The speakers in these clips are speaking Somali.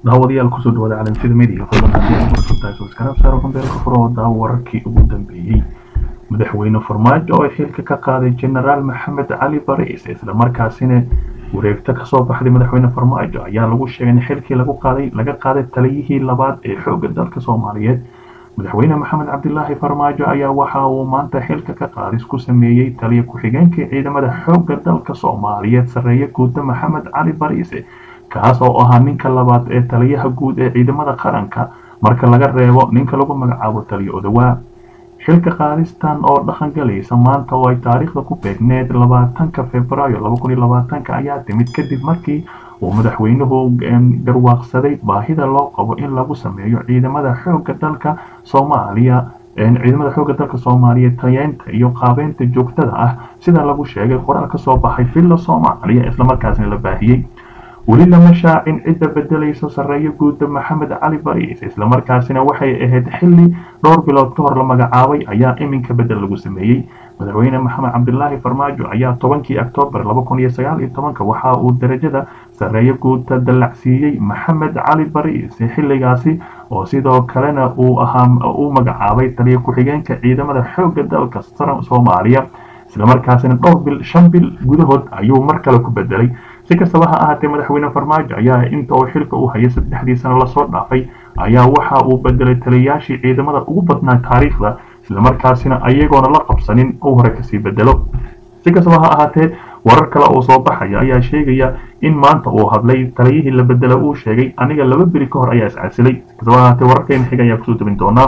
daawadayaal kusoo dhawaada calaamsida media fadlan haddii aad cusub tahay subscribe saaro kumbeelka furo oo daawo wararkii ugu dambeeyey madaxweyne farmaajo oo xilka ka qaaday genaraal maxamed cali bariis isla markaasina wareegto kasoo baxday madaxweyne farmaajo ayaa lagu sheegay in xilkii lagu qaaday laga qaaday taliyihii labaad ee xoogga dalka soomaaliyeed madaxweyne maxamed cabdilaahi farmaajo ayaa waxa uu maanta xilka ka qaadis ku sameeyey taliya ku-xigeenkii ciidamada xoogga dalka soomaaliyeed sarreeye guuda maxamed cali bariise kaas oo ahaa ninka labaad ee taliyaha guud ee ciidamada qaranka marka laga reebo ninka lagu magacaabo taliyo odawaa xilka qaadistan oo dhaqan galaysa maanta oo ay taariikhda ku beegneed labaatanka februaayo laba kun iyo labaatanka ayaa timid kadib markii uu madaxweynuhu garwaaqsaday baahida loo qabo in lagu sameeyo ciidamada xoogga dalka soomaaliya ciidamada xoogga dalka soomaaliyeed tayeynta iyo qaabeynta joogtada ah sida lagu sheegay qoraal ka soo baxay villa soomaaliya islamarkaasna la baahiyey weli lama shaacin cidda bedelayso sarreeyo guuda maxamed cali bariis islamarkaasina waxay ahayd xilli dhowr bilood ka hor la magacaabay ayaa iminka bedel lagu sameeyey madaxweyne maxamed cabdilaahi farmaajo ayaa tobankii oktoobar laba kun iyo sagaal iyo tobanka waxa uu darajada sarreeyo guuda dallacsiiyey maxamed cali bariis xilligaasi oo sidoo kalena uu ahaa uu magacaabay taliya ku-xigeenka ciidamada xoogga dalka soomaaliya islamarkaasina dhowr bil shan bil gudahood ayuu mar kale ku bedelay si kastaba ha ahaatee madaxweyne farmaajo ayaa inta uu xilka u hayay saddexdii sano lasoo dhaafay ayaa waxa uu bedelay taliyayaashii ciidamada ugu badnaa taariikhda islamarkaasina ayagoona la qabsanin uu hore kasii bedelo si kastaba ha ahaatee warar kale oo soo baxaya ayaa sheegaya in maanta uu hadlay taliyihii la bedela uu sheegay aniga laba beri ka hor ayaa iscasilay si kastaba ha ahaatee wararkeena xiga ayaa kusoo tabin doonaa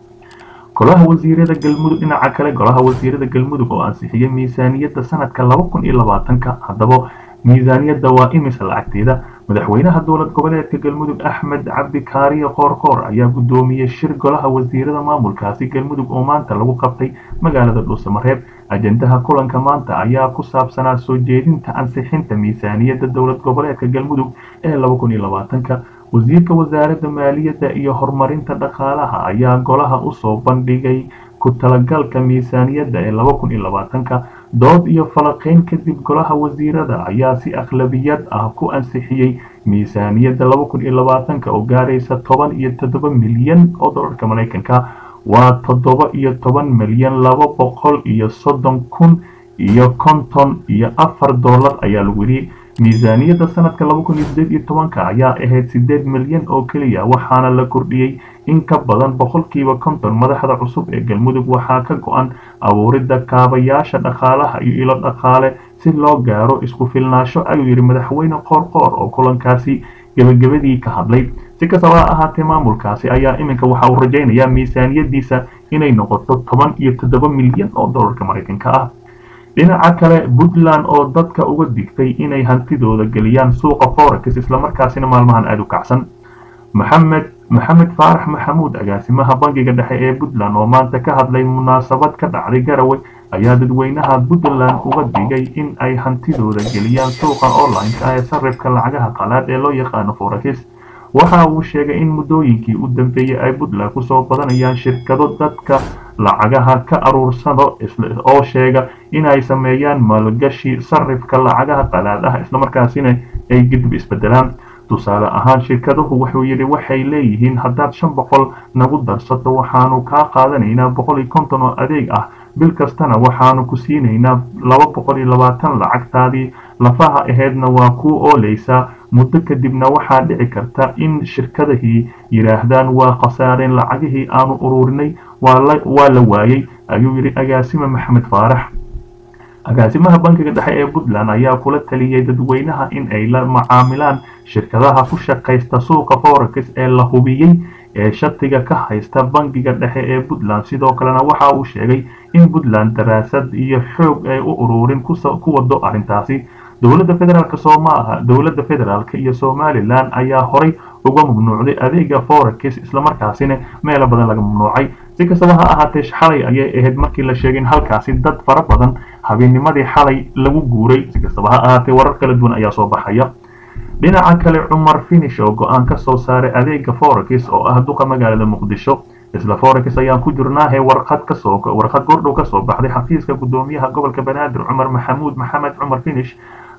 golaha wasiirada galmudug dhinaca kale golaha wasiirada galmudug oo ansixiyey miisaaniyadda sanadka laba kun iyo labaatanka haddaba miisaaniyadda waa imisa lacagteeda madaxweynaha dowlad goboleedka galmudug axmed cabdi kaariye qoorqoor ayaa guddoomiyey shir golaha wasiirada maamulkaasi galmudug oo maanta lagu qabtay magaalada dhuusamareeb ajendaha kulanka maanta ayaa ku saabsanaa soo jeedinta ansixinta miisaaniyadda dowlad goboleedka galmudug ee laba kun iyo labaatanka wasiirka wasaaradda maaliyadda iyo horumarinta dhaqaalaha ayaa golaha usoo bandhigay ku talagalka miisaaniyadda ee laba kun iyo labaatanka dood iyo falaqeyn kadib golaha wasiirada ayaa si akhlabiyad ah ku ansixiyey miisaaniyadda laba kun iyo labaatanka oo gaaraysa toban iyo toddoba milyan oo dollarka maraykanka waa toddoba iyo toban milyan laba boqol iyo soddon kun iyo konton iyo afar dollar ayaa lagu yidhi miisaaniyadda sanadka laba kun iyo sideed iyo tobanka ayaa ahayd sideed milyan oo keliya waxaana la kordhiyey in ka badan boqolkiiba konton madaxda cusub ee galmudug waxaa ka go-an abuuridda kaabayaasha dhaqaalaha iyo ilo dhaqaale si loo gaaro isku filnaasho ayuu yidhi madaxweyne qoorqoor oo kulankaasi gebagabadii ka hadlay si kastaba ha ahaatee maamulkaasi ayaa iminka waxa uu rajaynayaa miisaaniyaddiisa inay noqoto toban iyo toddoba milyan oo dollarka maraykanka ah dhinaca kale puntland oo dadka uga digtay inay hantidooda geliyaan suuqa forex islamarkaasina maalmahan aada u kacsan maxamed maxamed faarax maxamuud agaasimaha bangiga dhexe ee puntland oo maanta ka hadlay munaasabad ka dhacday garowe ayaa dadweynaha puntland uga digay in ay hantidooda geliyaan suuqa online-ka ee sarifka lacagaha qalaad ee loo yaqaano forex waxa uu sheegay in muddooyinkii u dambeeyey ay puntland kusoo badanayaan shirkado dadka lacagaha ka aruursado oo sheega inay sameeyaan maalgashi sarifka lacagaha qalaad ah islamarkaasina ay gidib isbedelaan tusaale ahaan shirkaduhu wuxuu yidhi waxay leeyihiin haddaad shan boqol nagu darsato waxaanu kaa qaadanaynaa boqol iyo konton oo adeeg ah bil kastana waxaanu ku siinaynaa laba boqol iyo labaatan lacagtaadii lafaha aheydna waa kuu ooleysaa muddo kadibna waxaa dhici karta in shirkadahii yidhaahdaan waa khasaareen lacagihii aanu ururinay waa la waayey ayuu yidhi agaasime maxamed faarax agaasimaha bankiga dhexe ee puntland ayaa kula taliyey dadweynaha in ay la macaamilaan shirkadaha ku shaqaysta suuqa forex ee la hubiyey ee shatiga ka haysta bankiga dhexe ee puntland sidoo kalena waxa uu sheegay in puntland daraasad iyo xoog ay u ururin ku wado arrintaasi dowladda federaalk soomaaha dowladda federaalk iyo somalilan ayaa horay uga mamnuucday adeega forex islamarkaasina meelo badan laga mamnuucay si kastaba ha ahaatee xalay ayay ahayd markii la sheegay in halkaasi dad fara badan habeennimadii xalay lagu guuray si kastaba ha ahaatee warar kala duwan ayaa soo baxaya dhinaca kale cumar finish oo go-aan ka soo saaray adeega forex oo ah duqa magaalada muqdisho isla forex ayaan ku jirnaahe warqad kasoo warqad gordhow kasoo baxday xafiiska gudoomiyaha gobolka banaadir cumar maxamuud maxamed cumar finish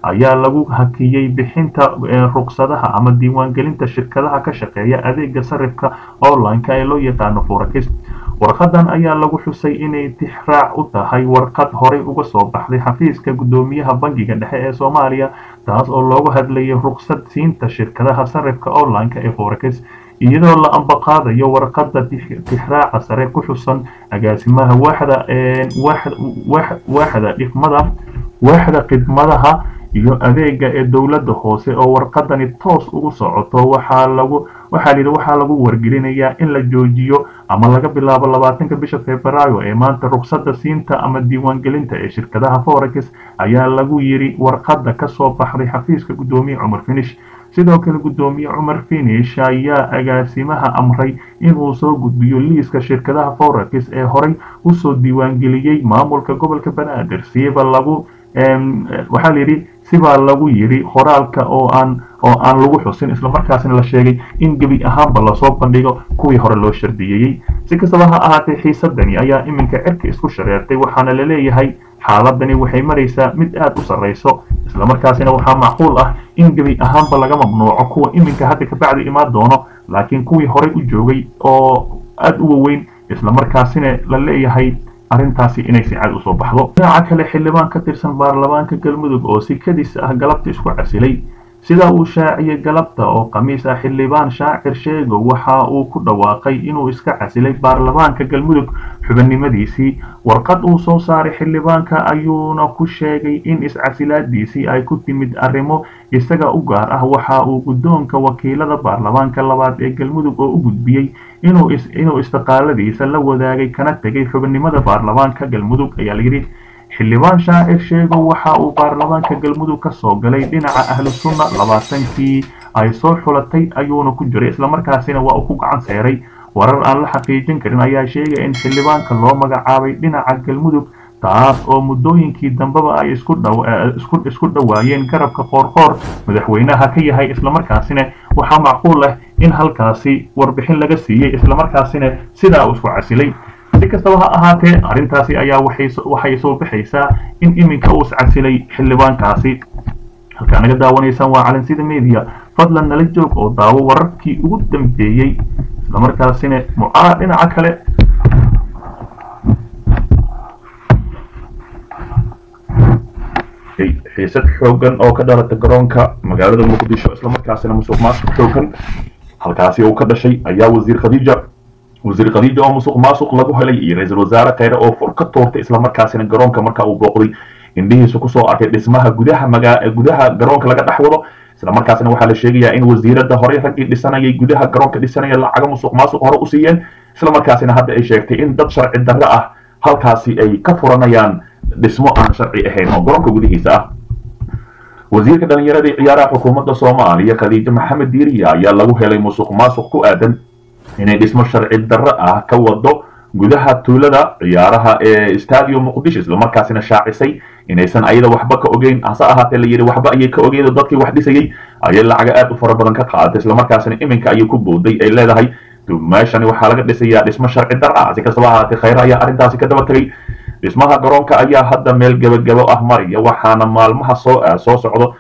ayaa lagu hakiyey bixinta ruqsadaha ama diiwaangelinta shirkadaha ka shaqeeya adeega sarifka online-ka ee loo yaqaano forex warqadan ayaa lagu xusay inay tixraac u tahay warqad horey uga soo baxday xafiiska guddoomiyaha bangiga dhexe ee soomaaliya taas oo loogu hadlayay ruqsad siinta shirkadaha sarifka online-ka ee forex iyadoo la ambaqaadayo warqadda tixraaca sare ku xusan agaasimaha waaxda waaxda dhifmada waaxda khidmadaha iyo adeega ee dowladda hoose oo warqadani toos ugu socoto waxaa lagu waxaa yidhi waxaa lagu wargelinayaa in la joojiyo ama laga bilaabo labaatanka bisha februaayo ee maanta ruqsadda siinta ama diiwaangelinta ee shirkadaha forex ayaa lagu yidhi warqadda ka soo baxday xafiiska guddoomiye cumar finish sidoo kale guddoomiye cumar finish ayaa agaasimaha amray inuu soo gudbiyo liiska shirkadaha forex ee horey usoo diiwaangeliyey maamulka gobolka banaadir siiba lagu waxaa layidhi sibaa lagu yidhi qoraalka oo aan oo aan lagu xusin islamarkaasina la sheegay in gebi ahaanba lasoo bandhigo kuwii hore loo shardiyeeyey si kastaba ha ahaatee xiisadani ayaa iminka cirka isku shareertay waxaana la leeyahay xaaladani waxay maraysaa mid aad u sarrayso islamarkaasina waxaa macquul ah in gebi ahaanba laga mamnuuco kuwa iminka hadda kabacdi imaan doono laakiin kuwii horey u joogay oo aad u waweyn islamarkaasina la leeyahay arrintaasi inay si cad usoo baxdo dhinaca kale xildhibaan ka tirsan baarlamaanka galmudug oo si kadis ah galabta isku casilay sida uu shaaciyey galabta oo khamiis ah xildhibaan shaacir sheego waxa uu ku dhawaaqay inuu iska casilay baarlamaanka galmudug xubinimadiisii warqad uu soo saaray xildhibaanka ayuuna ku sheegay in iscasilaadiisii ay ku timid arrimo isaga u gaar ah waxa uu guddoonka wakiilada baarlamaanka labaad ee galmudug oo u gudbiyey inuu istiqaaladiisa la wadaagay kana tegay xubinimada baarlamaanka galmudug ayaa layidhi xildhibaan shaacir sheego waxa uu baarlamaanka galmudug ka soo galay dhinaca ahlu sunna labaatankii ay soo xulatay ayuuna ku jiray islamarkaasina waa uu ku gacan seeray warar aan la xaqiijin karin ayaa sheegaya in xildhibaanka loo magacaabay dhinaca galmudug taas oo muddooyinkii dambeba ay isku dhowaayeen garabka qoorqoor madaxweynaha ka yahay islamarkaasina waxaa macquul ah in halkaasi warbixin laga siiyey islamarkaasina sidaa uu isku casilay si kastaba ha ahaatee arrintaasi ayaa waxay soo baxaysaa in iminka uu iscasilay xildhibaankaasi halkaa naga daawanaysaan waa calansida media fadlan nala joog oo daawo wararkii ugu dambeeyey islamarkaasina mucaa dhinaca kale xiisad xoogan oo ka dhalata garoonka magaalada muqdisho islamarkaasina musuq maasuq xoogan halkaasi uu ka dhashay ayaa wasiir khadiija wasiir khadiija oo musuq maasuq lagu helay iyo ra-iisul wasaare kheyre oo fur ka tuurtay islamarkaasina garoonka marka uu booqday indhihiisu kusoo arkay dhismaha gudaha magaa gudaha garoonka laga dhex wado islamarkaasina waxaa la sheegayaa in wasiirada hore raggii dhisanayay gudaha garoonka dhisanaya lacaga musuq maasuq hore u siiyeen islamarkaasina hadda ay sheegtay in dad sharci darre ah halkaasi ay ka furanayaan dhismo aan sharci ahayn oo garoonka gudihiisa ah wasiirka dhalinyarada iyo ciyaaraha xukuumadda soomaaliya khadiijo maxamed diiriya ayaa lagu helay musuq maasuq ku aadan inay dhismo sharci darre ah ka wado gudaha tuulada ciyaaraha ee stadium muqdisho islamarkaasina shaacisay inaysan ayada waxba ka ogeyn hase ahaatee la yidhi waxba ayay ka ogeyn oo dadkii wax dhisayay ayay lacaga aad u fara badan ka qaadatay islamarkaasina iminka ayay ku booday ay leedahay meeshani waxaa laga dhisayaa dhismo sharci darre ah si kastaba ahaatee khayre ayaa arrintaasi ka daba tegay dhismaha garoonka ayaa hadda meel gebagabo ah maraya waxaana maalmaha soo soo socdo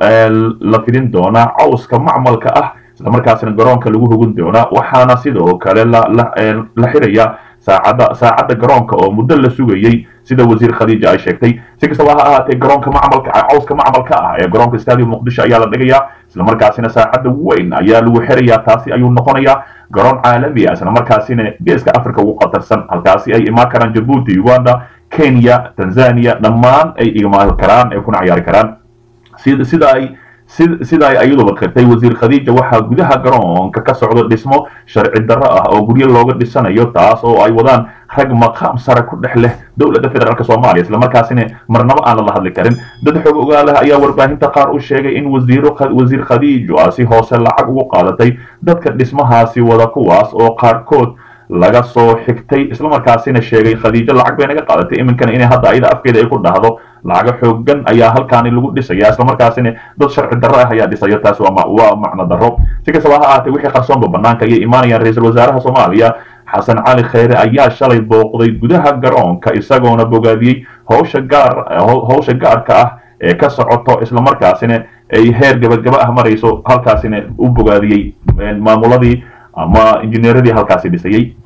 la fidin doonaa cawska macmalka ah islamarkaasina garoonka lagu hogin doonaa waxaana sidoo kale la xirayaa saacadda saacadda garoonka oo muddo la sugayey sida wasiir khadiija ay sheegtay si kastaba ha ahaatee garoonka macmalka cawska macmalka ah ee garoonka stadium muqdisho ayaa la dhigayaa islamarkaasina saacadda weyn ayaa lagu xirayaa taasi ayuu noqonayaa garoon caalami ah islamarkaasina geeska africa ugu qatarsan halkaasi ay imaan karaan jabuuti uganda kenya tanzania dhammaan ay imaan karaan ay kuna ciyaari karaan sida ay sida ay ayaduba qirtay wasiir khadiija waxaa gudaha garoonka ka socda dhismo sharci darro ah oo guryo looga dhisanayo taas oo ay wadaan rag maqaam sare ku dhex leh dowladda federaalk soomaaliya islamarkaasina marnabo aan lala hadli karin dad xog ogaaleh ayaa warbaahinta qaar u sheegay in wasiir khadiijo ah si hoose lacag ugu qaadatay dadka dhismahaasi wada kuwaas oo qaarkood laga soo xigtay islamarkaasina sheegay khadiijo lacag bay naga qaadatay iminkana inay hadda ayada afkeeda ay ku dhahdo lacago xoogan ayaa halkaani lagu dhisaya islamarkaasina dad sharci darro ah ayaa dhisaya taas waa macno darro si kastaba ha ahaatee wixii qarsoonba banaanka ayay imaanayaan ra-iisul wasaaraha soomaaliya xasan cali kheyre ayaa shalay booqday gudaha garoonka isagoona bogaadiyey howsha gaar howsha gaarka ah ka socoto islamarkaasina ay heer gabagaba ah marayso halkaasina u bogaadiyey maamuladii ama injineeradii halkaasi dhisayey